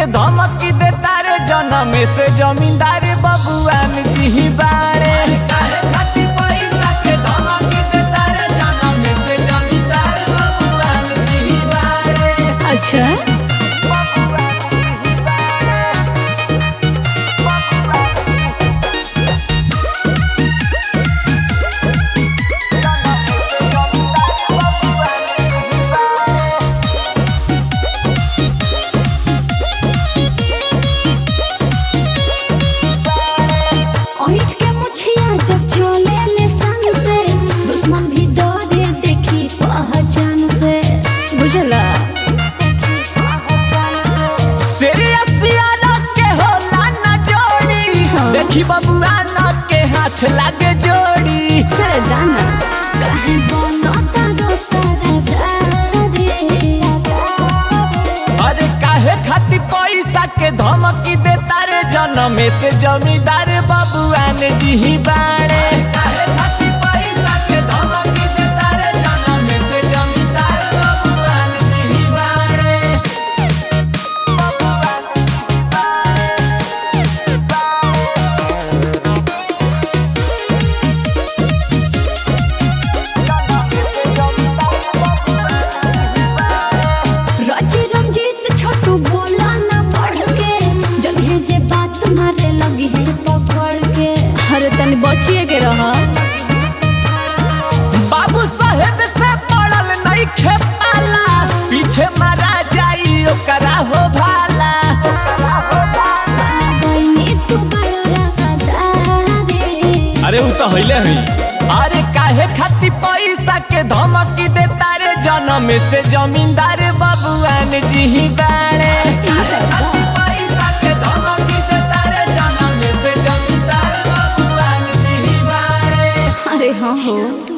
धमकी देता रे जन्म से जमींदार बबुआन जी बाड़े काहे खातिर पैसा के धमकी देता रे जन्म से जमींदार बबुआन जी बाड़े अच्छा ओइठ के मुछिया जब चले ले संग से दुश्मन भी डरे देखी पहचान से बुझला सीरियसिया के होला न जोड़ी देखी बबुआन के हाथ लागे जोड़ी फिर जाना काहे बनता रो सरदारे अरे काहे खातिर पैसा के धमकी देता रे जन्म से जमींदार बबुआन जी बाड़े काहे खातिर पैसा के धमकी देता रे जन्म से जमींदार बबुआन जी बाड़े रजी रंजीत छोटू बोला ना पढ़ के जब है जे बात मारे लगी है पकड़ के अरे तनी बचिए के रह बाबू साहेब से पड़ल नहीं खेपाला पीछे मारा जाई ओकरा हो भाला बनी तू बड़ा रखदारे अरे उ तो हइले हई अरे काहे खातिर पैसा के धमकी देता रे जन्म से जमींदार बबुआन जी बाड़े काहे खातिर पैसा के धमकी देता रे जन्म से जमींदार बबुआन जी बाड़े अरे हाँ हो तू